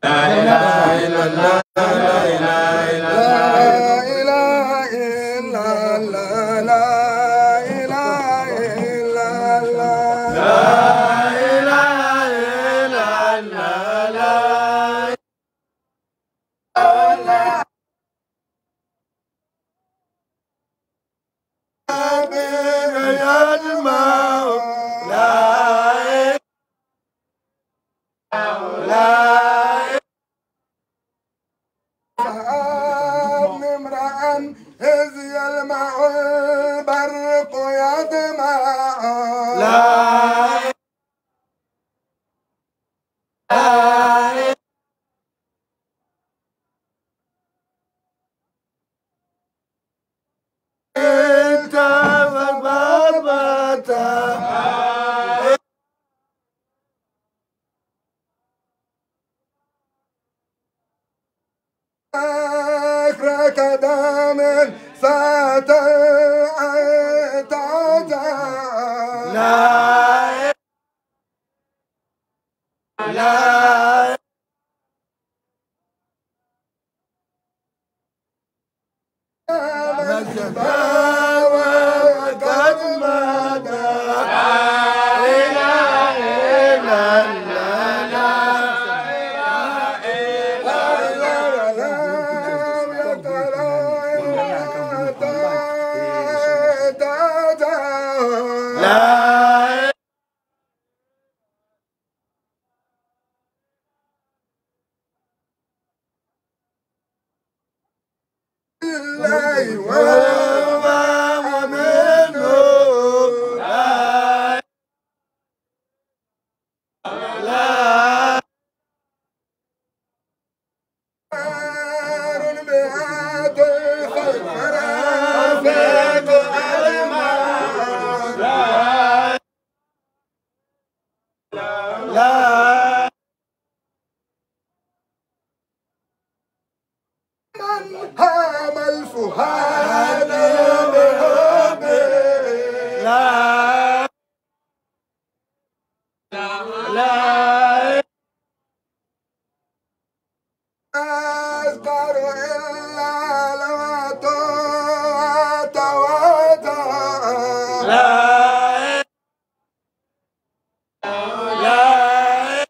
إذ يلمع البرق يدمع لا انت وبابتا فكرك دائما ستعتجع لا لا وقد مدى لا إله إلا لا الله وما منه لا لا نار بهاد الخير رافق الماء لا لا من هام الفؤاد بحبه لا لا أذكر إلا لو تودع لا لا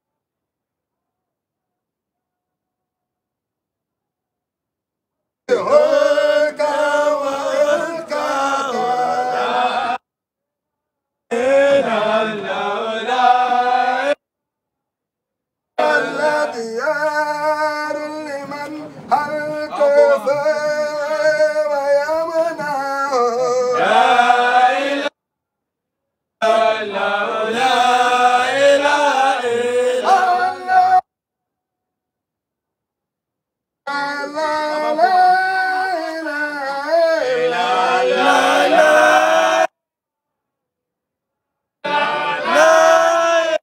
هلك وهلك لا إله إلا الديار لمن هلك ويمنع لا إله إلا لا إله إلا الله لا لا لا لا لا لا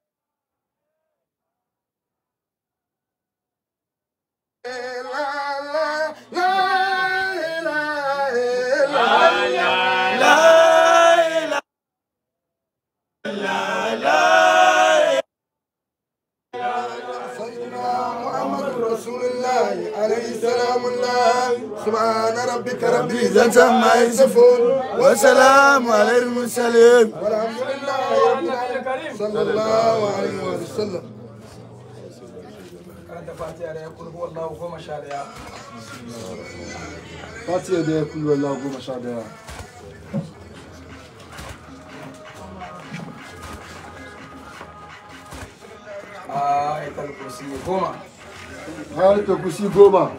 سبحان ربك رب العزة عما يصفون وسلام على المرسلين والحمد لله رب العالمين صلى الله عليه وسلم karanta fatiha da ya kulhu wallahu goma sha daya Fatiha da ya kullu Allah goma sha daya. ayatul kursi goma Har ta kusi goma.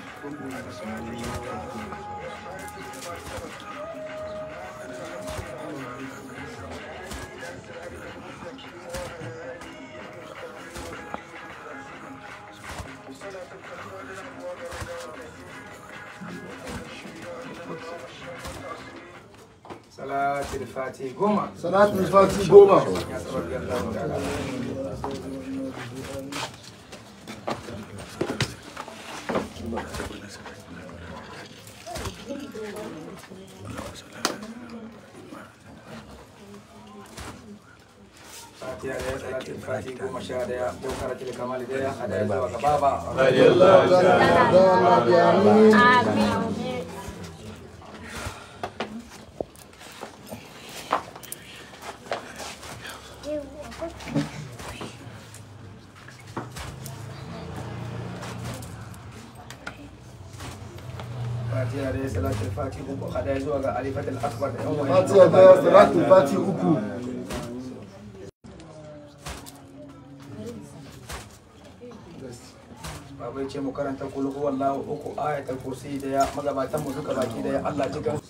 salatul fati goma Salatul Fati goma. ya sabbi Allahu ta'ala fatiha da ya salatul fati goma sha daya jawharatul kamal daya hadaya zuwa ga baba fatiha da ya salatul fati uku hadaya zuwa ga alifatul akbar da yan wani Fatiha daya salatul fati uku. Baba ya ce mu karanta kul huwallahu uku ayatul kursi daya magabatan mu duka baki daya Allah ji gan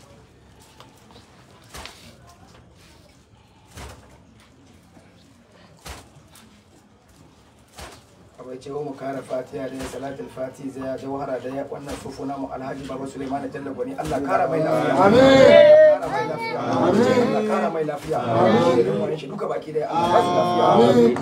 Baba ya ce mu kara fatiha da salatul fati zaya jawhara daya wannan sufu namu Alhaji Baba Suleiman Jalla Gwani Allah kara mai lafiya Amin. kara mai lafiya Allah kara mai lafiya amin wani shi duka baki daya Allah ba su lafiya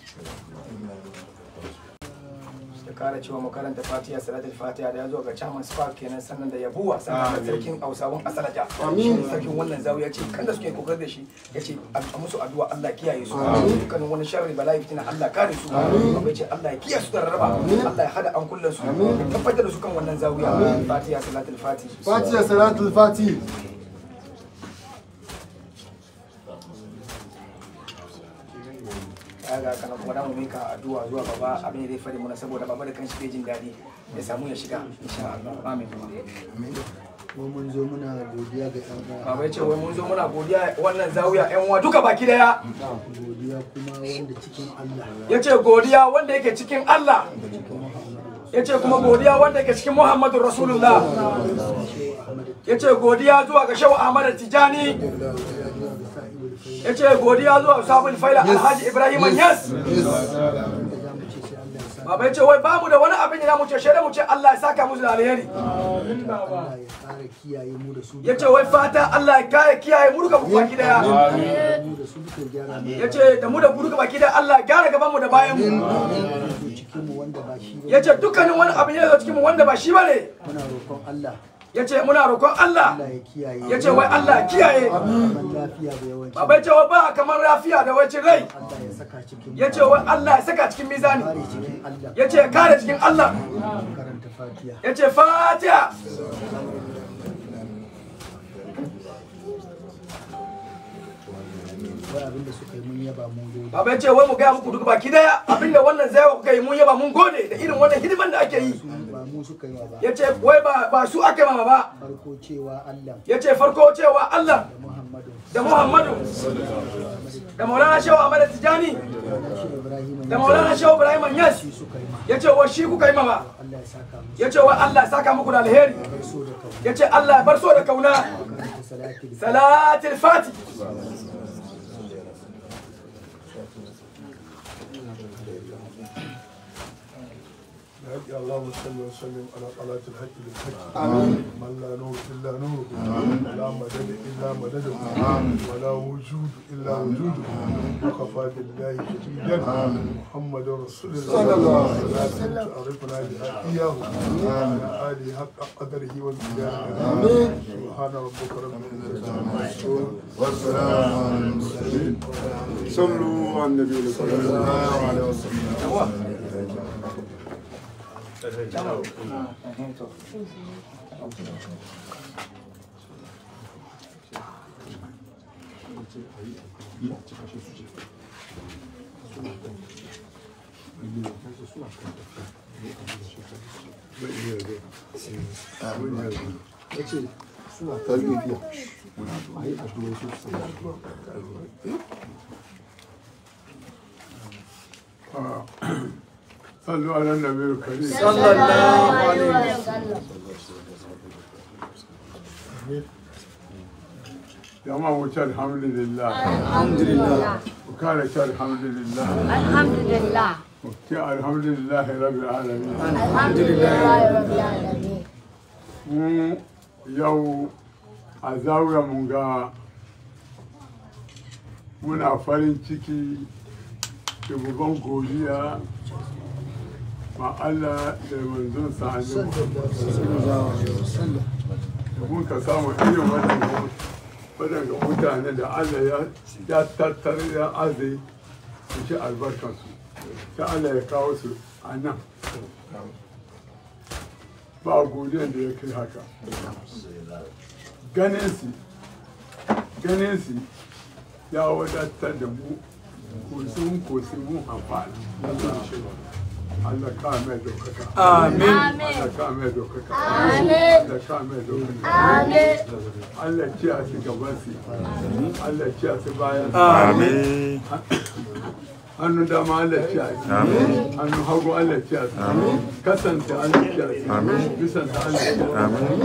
da kara cewa mu karanta fatiha salatul fatiha da ya zo ga chairman spark kenan sannan da yabuwa sannan da sarkin hausawan asalaja amin sarkin wannan zawiya ce kan da suke kokarin da shi ya ce a musu addu'a Allah kiyaye su dukkanin wani sharri bala'i fitina Allah kare su abai ce Allah ya kiyaye su da rarraba Allah ya hada an kullun su ya tabbatar da su kan wannan zawiya fatiha salatul fatiha Fatiha salatul fati. kaga kana kuma da mu mika addu'a zuwa baba abin da zai fare mana saboda baba da kanshi bai jin daɗi ya samu ya shiga insha Allah amin Mu mun zo muna godiya ga ɗan uwa. baba ya ce wai mun zo muna godiya wannan zawiya yan uwa duka baki daya Godiya kuma wanda cikin Allah. ya ce godiya wanda yake cikin Allah ya ce kuma godiya wanda yake cikin Muhammadu Rasulullah ya ce godiya zuwa ga Shehu Ahmad Tijani ya ce godiya zuwa Sabul Faila Alhaji Ibrahim Yas Baba ya ce wai bamu da wani abin da za mu ce shaida mu ce Allah ya saka musu da alheri Allah ya ƙara kiyaye mu da su. ya ce wai fata Allah ya kare kiyaye mu duka baki daya mu da su duka gyara mu. ya ce da mu da ku duka baki daya Allah ya gyara gaban mu da bayan mu Cikin mu wanda ba shi ba. ya ce dukkanin wani abin ya zo cikin mu wanda ba shi bane Muna roƙon Allah. ya ce muna roƙon Allah Allah ya kiyaye. ya ce wai Allah ya kiyaye Zaman lafiya da yawanci. Baba ya ce wai ba kamar lafiya da wacin rai Allah ya saka cikin ya ce wai Allah ya saka cikin mizani kare cikin Allah. ya ce ya kare cikin Allah Karanta Fatiha. ya ce fatiha Wai abin da suka yi mun yaba mun gode. Baba ya ce wai mu gaya muku duka baki daya abinda wannan zai kuka yi mun yaba mun gode da irin wannan hidiman da ake yi Ba mu suka yi wa ba. ya ce wai ba ba su ake mama ba Farko cewa Allah ya ce farko cewa Allah da Muhammadu. da Muhammadu da Maulana Shehu Ahmad Tijani Wannan shi Ibrahim. da Maulana Shehu Ibrahim Yas Shi suka yi ma. ya ce wa shi kuka yi mama Allah ya saka mu. ya ce wa Allah ya saka muku da alheri Bar so da kauna. ya ce Allah ya bar so da kauna Karanta salatul salatul fati يا اللهم صل وسلم على طلعة الحق بالحق آمين من لا نور إلا نور آمين لا مدد إلا مدده ولا وجود إلا وجوده وكفى بالله شهيدا محمد رسول الله صلى الله عليه وسلم تعرفنا بها إياه وعلى آله حق قدره ومقداره آمين سبحان ربك رب العزة عما يصفون والسلام على المرسلين صلوا على النبي صلى الله عليه وسلم صلوا على النبي الكريم صلى الله عليه وسلم جماعة وجه الحمد لله الحمد لله وكان الحمد لله الحمد لله وكان الحمد لله رب العالمين الحمد لله رب العالمين mu yau a zaura mun ga muna farin ciki da babban godiya ma Allah da manzon sa annabi da mun ka samu irin wannan waɗanda mutane da Allah ya ya tattara ya azai su ci albarkansu ta Allah ya kawo su a nan ba godiyan da ya kai haka ganin su ganin su ya wadatar da mu kosin kosin mun amfana Allah ka mai daukaka amin Allah ka mai daukaka Amin. Allah ka mai daukaka Amin. Allah ci a su gaban su Allah ci a su bayan su Amin. hannun dama Allah ci a su hannun hagu Allah ci a su kasanta Allah ci a su bisanta Allah ci a su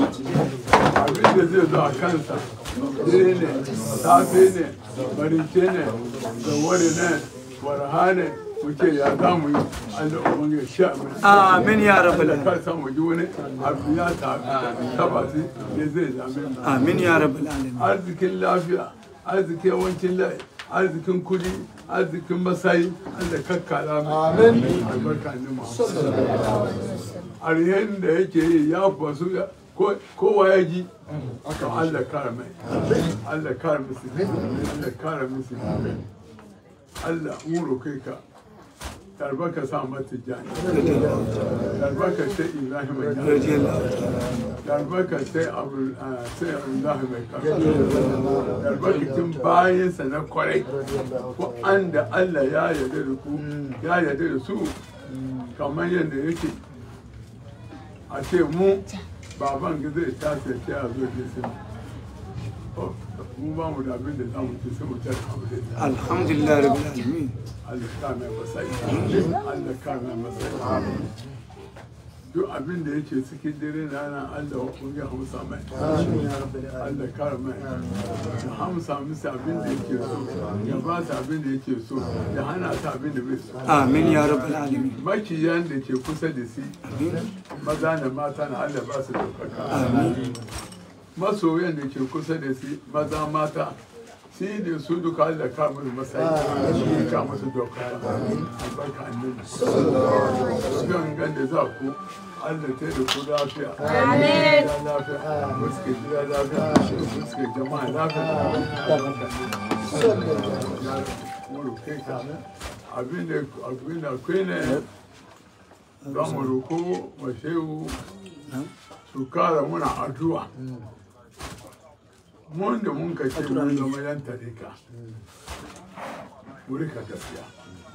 abin da zai zo a kansa dare ne safe ne marince ne zawari ne warha ne muke ya za mu yi Allah ubangi ya sha mana amin ya rabbal Allah ka samu ji wani abu ya ta taba su ne zai zame mu amin ya rabbal alamin arzikin lafiya arzikin yawancin lai arzikin kudi arzikin masayi Allah kakkara mu amin albarka ne mu alherin da yake yi ya fasu ko- kowa ya ji to Allah kara mai Allah kara musu Allah kara musu Allah mun roƙe ka Yarbaka sa mata jani Yarbaka sai Ibrahim mai jani Yarbaka sai Abu sai Abdullahi mai kafa Yarbakacin bayansa na kwarai ko an da Allah ya yarda da ku ya yarda da su kamar yadda yake a ce mu baban ga zai tashi ya ce a zo ke sai mu ba mu da abin da za mu ci sai mu ta alhamdulillah alhamdulillah rabbil alamin Allah ka mai masai Allah ka mai masai duk abin da yake cikin dare na nan Allah kun ya hamsa mai Allah kare mai ya hamsa musu abin da yake so ya ba su abin da yake so ya hana su abin da bai so amin ya rabbal alamin makiyan da ke kusa da shi maza da mata na Allah ba su daukaka masoyan da ke kusa da shi maza mata shi da su duka Allah ka musu masayi shi ka musu daukaka albarka annabi gangan da za ku Allah ta da ku lafiya Amin. gida lafiya muske gida lafiya muske jama'a lafiya Moro kai ka abin da abin da kai ne za mu roko wa shehu su kara muna addu'a mun da mun ka ce mun zama yan tarika mu rika gaskiya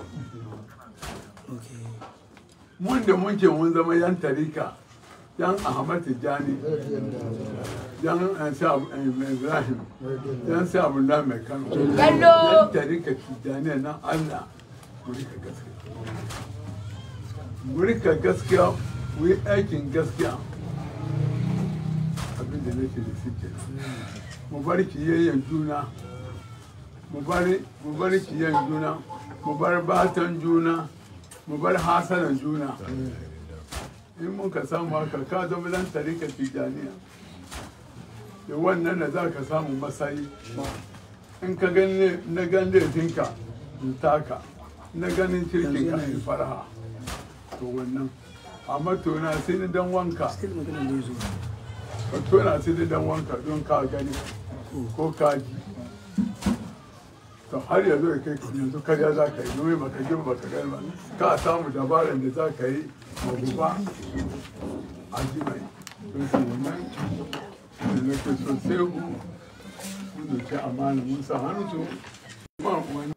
mun da mun ce mun zama yan tarika yan ahmad tijjani yan eh, sa eh, ibrahim yan sa abdullahi mai kano Bello. yan tarika tijjani na allah mu rika gaskiya mu rika gaskiya mu yi aikin gaskiya abin da nake da shi kenan mu bar kiyayyen juna mu bari mu bar kiyayyen juna mu bar batan juna mu bar hasanan juna in muka samu haka ka zama dan tarika tijaniya da wannan da za ka samu masayi in ka gani na gan laifinka in taka na ganin kirkin ka in faraha to wannan amma tona sai ni dan wanka ka tona sai ni dan wanka don ka gani ko ka ji to har yanzu da kai yanzu karya za ka yi domin baka ji baka gani ba ka samu dabaran da za ka yi maguba a ji mai don su wannan da nake so sai ku mun doki amana mun sa hannu su ba wani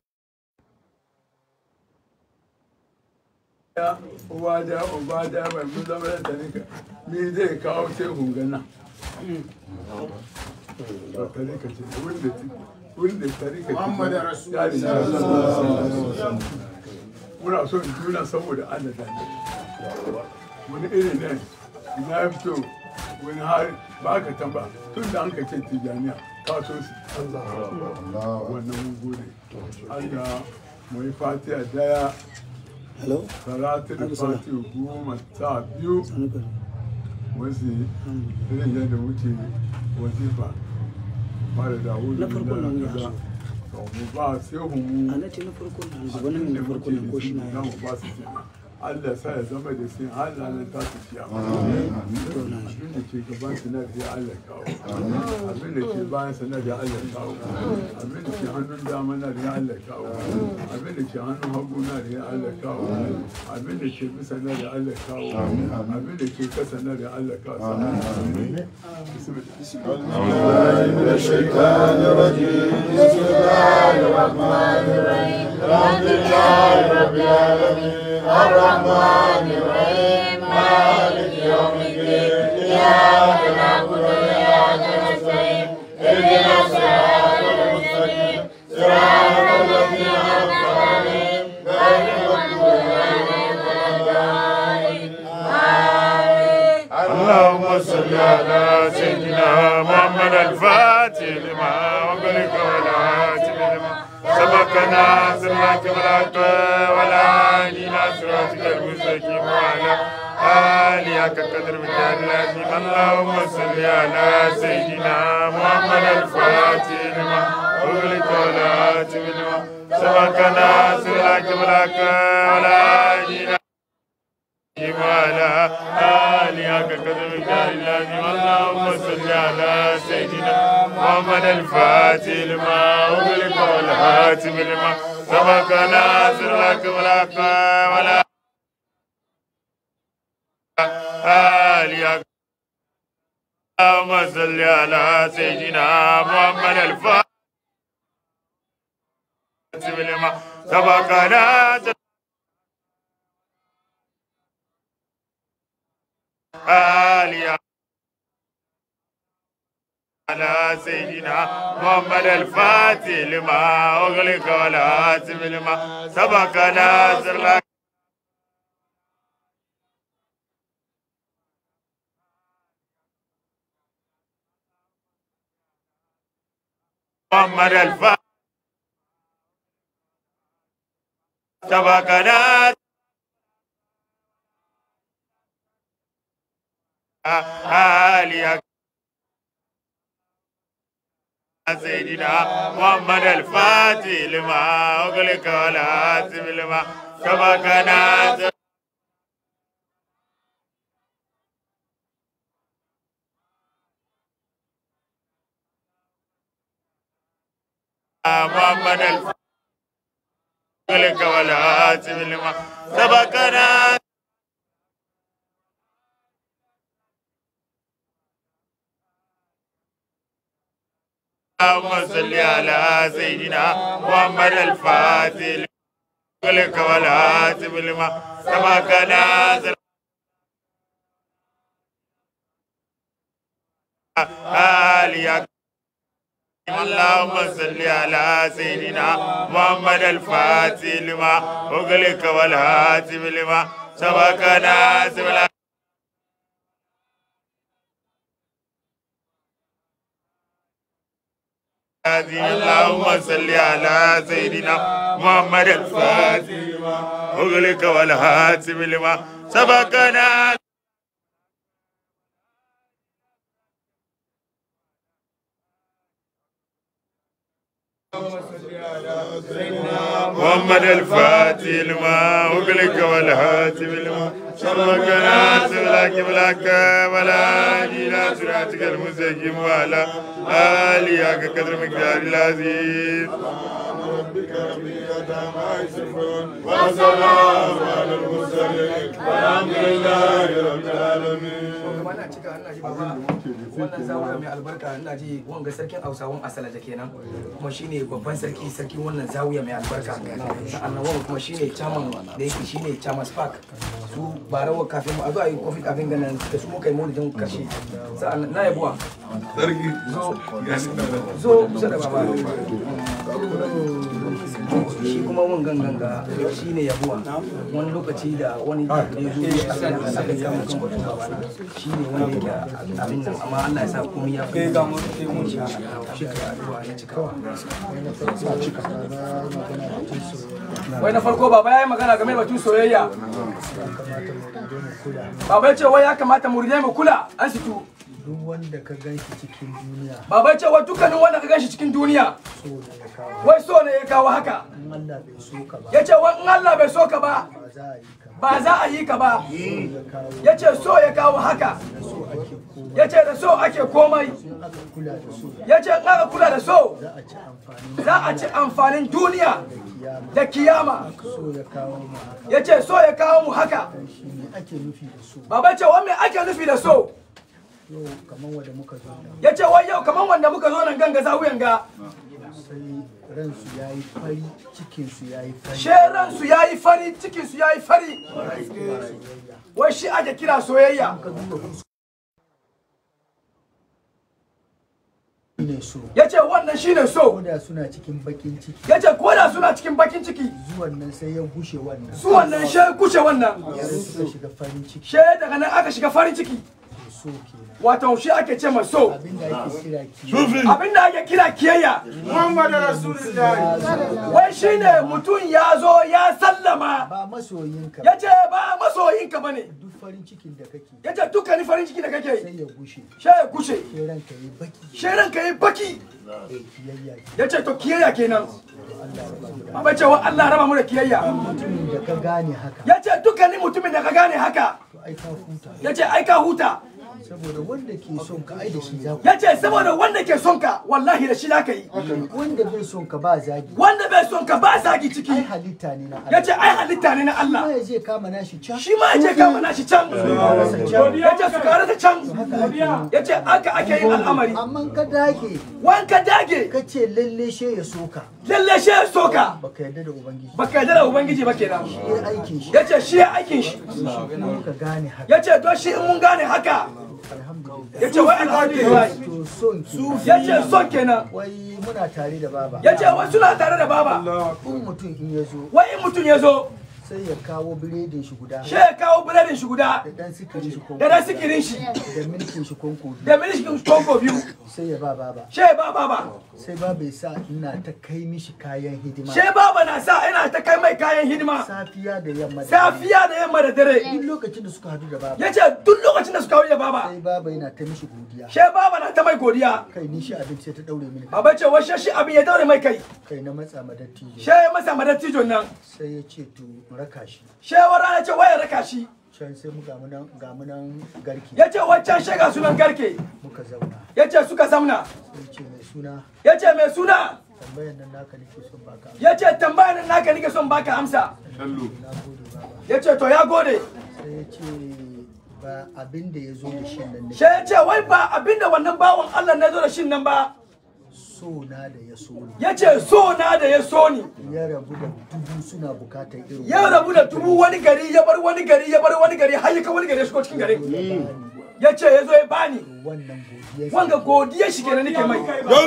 ya uwa da uba da mai mun zama da tarika me zai kawo sai hungana ba tarika ce wanda wanda tarika ce Muhammadu Rasul. ya riga muna so in tuna saboda Allah da ne wani iri ne na fito wani har ba ka tamba tun da an ka ce tijaniya ka so su wannan mun gode Allah mu yi fatiha daya hello salatu da fatiha goma ta biyu wasu irin yadda muke wazifa fara da wuri Na farko nan ya so. mu ba sai mu a na ce na farko na abu nan na farko na ko shi na za ya mu ba su kenan Allah sa ya zama da sai har ranar ta su ciya abin da ke gaban su na da Allah kawo abin da ke bayan sa na da Allah kawo abin da ke hannun dama na da Allah kawo abin da ke hannun hagu na da Allah kawo abin da ke bisa na da Allah kawo abin da ke kasa na da Allah kawo من الشيطان الرجيم بسم الله الرحمن الرحيم الحمد لله رب العالمين الرحمن الرحيم مالك يوم الدين إياك نعبد وإياك نستعين اهدنا الصراط المستقيم صراط الذين أنعمت عليهم غير المغضوب عليهم ولا الضالين آمين اللهم صل على سيدنا محمد الفاتح لما أغلق والهاتف لما سبقنا صراط الحق ولا إلى صراطك المستقيم وعلى آله كقدر مجال العظيم اللهم صل على سيدنا محمد الفاتح لما أغلق والهاتف لما سبقنا صراط الحق ولا إلى وعلى آله كقدر الجار اللازم اللهم صل على سيدنا محمد الفاتح لما أغلق والهاتف لما سبق ناصر لك ولك ولا آله اللهم صل على سيدنا محمد الفاتح لما سبق ناصر آليا على سيدنا محمد الفاتح لما أغلق والهاتف لما سبق ناصر لك محمد الفاتح سبق ناصر آليا سيدنا محمد الفاتح لما أغلق والهاتف لما سبق ناصر محمد الفاتح أغلق والهاتف لما سبق ناصر اللهم صل على سيدنا محمد الفاتح لك والهاتف لما سبق ناصر آليك اللهم صل على سيدنا محمد الفاتح لما أغلق والهاتف لما سبق ناصر هذه اللهم صل على سيدنا محمد الفاتح لما أغلق والهاتف لما سبقنا محمد الفاتح لما أغلق والهاتف لما سبقنا سبلاك بلاك ولا إلى صراطك المستقيم وعلى آله قدر مقدار العزيز ربك رب العزة عما يصفون وسلام على المرسلين والحمد لله رب العالمين kuma na cika ina ji baba wannan zawiya mai albarka ina ji wanga sarkin hausawan asalaja kenan kuma shine babban sarki sarkin wannan zawiya mai albarka sa'annan wanga kuma shine chairman da yake shine chairman spark su barawa kafin mu a zo a yi kofi kafin ganin da su muka yi maulidin karshe sa'annan na yabuwa sarki zo zo kusa da baba shi kuma mun gangan ga shi ne yabuwa wani lokaci da wani da ya zo ya aka aka yi kan batun baba na shi ne wanda yake abin nan amma Allah ya sa komai ya fi ga mu sai mun shi shi ka addu'a ya cika wai na farko baba yayi magana game da batun soyayya kamata mu dai mu kula baba ya ce wai ya kamata mu rige mu kula an situ duk wanda ka gan shi cikin duniya baba ya ce wai dukkanin wanda ka ganshi cikin duniya so ne ya kawo wai so ne ya kawo haka in Allah bai so ka ba ya ce wai in Allah bai so ka ba ba za a yi ka ba ba za a yi ka ba ya kawo ya ce so ya kawo haka da so ake koma ya ce da so ake komai in aka kula da so ya ce in aka kula da so za a ci amfani za a ci amfanin duniya kiyama da kiyama so ya kawo mu haka ya ce so ya kawo mu haka shi ne ake nufi da so baba ya ce wai me ake nufi da so yau kamar wanda muka zo nan ya ce wai yau kamar wanda muka zo nan ganga zawuyan ga sai ransu ya yi fari cikinsu ya yi fari sheransu ya yi fari cikinsu ya yi fari wai shi ake kira soyayya ka duba fuska ne so ya ce wannan shine so koda suna cikin bakin ciki ya ce ko da suna cikin bakin ciki zuwan nan sai ya gushe wannan su wannan she kushe wannan sai suka shiga farin ciki she daga nan aka shiga farin ciki to so kenan wato shi ake ce ma so abinda ake kira ki abinda ake kira kiyayya Muhammadu Rasulullah. wai shine mutum ya zo ya sallama ba masoyinka ya ce ba masoyinka bane duk farin cikin da kake ya ce dukkanin farin ciki da kake sai ya gushe she ya kushe sai ranka yi baki she ranka yi baki eh, kiyayya ki ya ce to kiyayya kenan Allah ya ba mu da Baba cewa Allah raba mu da kiyayya mutumin da ka gane haka ya ce dukkanin mutumin da ka gane haka to ai ka huta ya ce ai ka huta saboda wanda ke son ka ai da shi za ku ya ce saboda wanda ke son ka wallahi da shi za ka yi wanda bai son ka ba zagi wanda bai son ka ba zagi ai ciki halitta ne na ya Allah ce ai halitta ne na ma Allah ya je kama nashi can shi ma ya je kama nashi can ya ce su kare ta can ya ce aka ake yin al'amari amma ka dage wanka dage ka ce lalle she ya soka lalle shi ya soka baka yarda da ubangiji baka yarda da ubangiji ba kenan ya aikin shi ya ce shi ya aikin shi kuma ka gane haka ya ce to shi in mun gane haka alhamdulillah ya ce wai alhamdulillah to son ki ya ce son kenan wai muna tare da baba ya ce wai suna tare da baba in mutum in ya zo wai in mutum ya zo sai ya kawo biredin shi guda shi ya kawo biredin shi guda da dan sikirin shi konko da dan sikirin shi da milkin shi konko biyu da milishin konko biyu sai ya ba baba shi ya ba baba sai baba ya sa ina ta kai mishi kayan hidima shi baba na sa ina ta kai mai kayan hidima safiya da yamma da dare. safiya da yamma da dare duk lokacin da suka hadu da baba ya ce duk lokacin da suka wuce baba sai baba yana ta mishi godiya shi baba na ta mai godiya kai ni shi abinci sai ta daure mini kai. baba ce wai shi abin ya daure mai kai kai na matsa ma dattijo shi ya masa madattijon nan sai ya ce to in raka shi shi ya wara ya ce wai ya raka shi can sai mu gamu nan gamu nan garki ya ce wancan shiga sunan garke muka zauna ya ce suka zamna sai ce mai suna ya ce mai suna tambayan nan naka nake son baka ya ce tambayan naka nike son baka amsa na gode baba ya ce to ya gode sai ya ce ba abin da ya zo da shi nan ne shi ya ce wai ba abinda wannan bawan Allah na zo da shin nan ba so na da ya so ni ya ce so na da ya so ni ya rabu da dubu suna bukatar irin ya rabu da dubu wani gari ya bar wani gari ya bar wani gari har ya kai wani gari ya shigo cikin garin ya ce ya zo ya bani wannan godiya wanga godiya shi kenan nake mai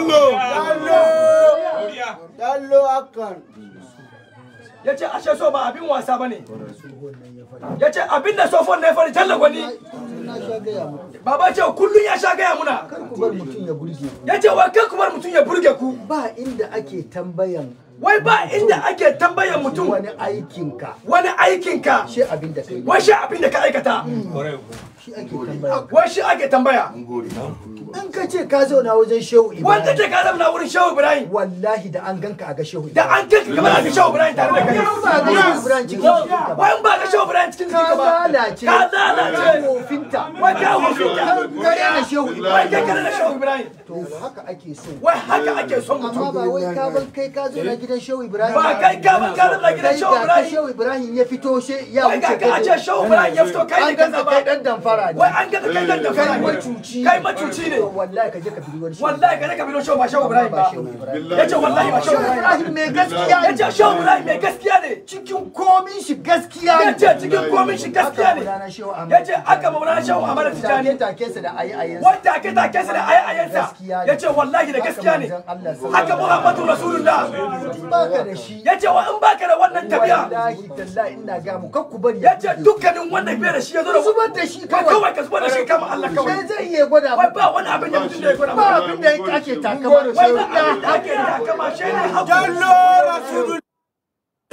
Yallo akan. ya ce ashe so ba abin wasa ba ne tsohon nan ya faɗi ya ce abin da sofon na ya fari talla gwani na sha gaya muku baba ce kullum ya sha gaya muna kar ku bar mutum ya burge ku ya ce wa kan kumar mutum ya burge ku ba inda ake tambayan wai ba inda ake tambayan mutum wani aikinka wani aikinka shi abin da kai wai shi abin da ka aikata shi ake tambaya wai shi ake tambaya in ka ce ka zauna wajen shehu wanda ibrahim ce ka zama na wurin shehu ibrahim wallahi da an ganka a ga shehu da an kai kamar aka shehu ibrahim tare da kai ba ga shehu ibrahim cikin jikinka ba wai in ba ka shehu ibrahim cikin ka jikinka ba lalace ka lalace kofinta wai ka hukunta ka rena shehu wai ibrahim kai kana da shehu ibrahim to haka ake so wai haka ake son amma mutum ba wai ka ban kai ka zo na gidan shehu ibrahim ba kai ka ban ka zama gidan kai shehu ga ka ibrahim shehu ibrahim ya fito she ya wai wuce ga ka ce shehu ibrahim ya fito kai ne an ka ganka kai zaba dan damfara ne wai an ga kai dan da kai fara macuci kai macuci ne wallahi ka je ka bi wani shehu wallahi ka ne ka bi shehu ba shehu ibrahim ba ba shehu ibrahim yace wallahi ba shehu shehu ibrahim ibrahim mai gaskiya ne yace shehu ibrahim mai gaskiya ne cikin komin shi gaskiya ne yace cikin komin shi gaskiya ne Maulana Shehu Ahmad yace aka maulana shehu amara tijani take take sa da ayi ayin wanda ake take sa da ayayensa yace wallahi da gaskiya ne haka muhammadu rasulullah baka da shi yace wa in baka da wannan tabiya wallahi tallahi ina ga mu kakku bari yace dukkanin wanda bai da shi ya zo da zubar da shi kai kawai kawai ka zubar da shi kama Allah sai kawai zai iya gwada wai mu ba wani abin da mutum da ya gwada ba ba abin da ake takama da wai shehu ba abin da ake takama shi ne haƙuri Jallo Rasulullah.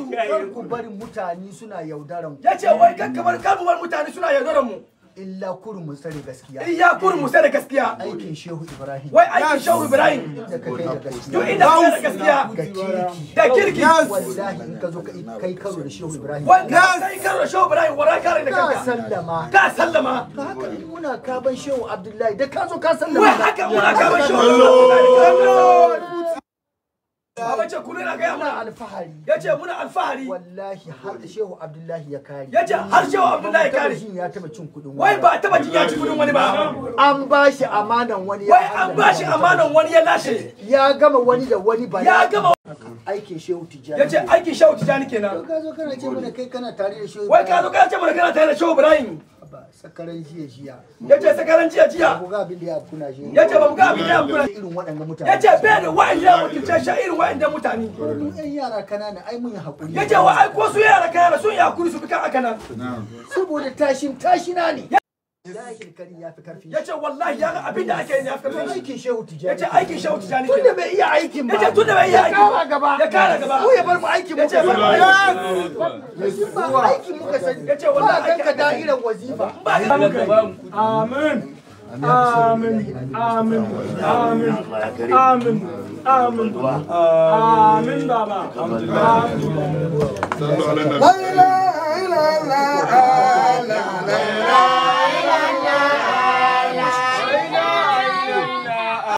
kar ku bari mutane suna yaudaran ku ya ce wai kan kamar kalmar mutane suna yaudarar mu illa kurum mu tsare gaskiya iya kurin mu sai da gaskiya aikin shehu ibrahim wai aikin shehu ibrahim da ka kai da duk gaskiya inda kai da gaskiya ga kirki da kirki wallahi in ka zo ka kai karo da shehu ibrahim wanda kai karo da shehu ibrahim wara kare da ka kanka sallama ka sallama ka haka in muna kaban shehu abdullahi da ka zo ka wai sallama haka muna kama shehu Baba ce kullum na gaya muna muna alfahari ya ce muna alfahari wallahi har shehu abdullahi ya kare ya ce har shehu abdullahi ya kare Tabbacin ya taba cin kudin wai wani ba a taba jin ya ci kudin wani ba an ba shi amanan wani ya wai an ba shi amanan wani ya lashe ya gama wani da wani ba ya gama aikin shehu tijjani ya ce aikin shehu tijani kenan ka zo kana ce mana kai kana tare da shehu wai ka zo kana ce mana kana tare da shehu ibrahim ba sakaran jiya jiya ya ce sakaran jiya jiya ku ga abin da ya kuna shi ya ce ba mu ga abin da ya kula irin waɗannan mutane ya ce bai da wa'in ya wakilce shi irin wa'in da mutane mu yan yara kanana ai mun yi hakuri ya ce wa ai ko su yara kayana sun yi hakuri su fi kan aka nan saboda tashin tashina ne Zahir kari ya fi karfi ya ce wallahi ya ga abin da ake yi ya fi karfin shi aikin shehu ya tijjani ce aikin shehu tijani tun da kenan bai iya aikin ba ya ce tun da bai yi aiki kara gaba ya kara gaba ko ya bar mu aikin ya mu ce bar mu aiki ba aikin muka sani Ya ce ba wallahi ganka aiki- da'irar wazifa ba ka Amin. Amin. Amin. Amin. Amin. Amin. Amin baba. Amin. لا إله إلا الله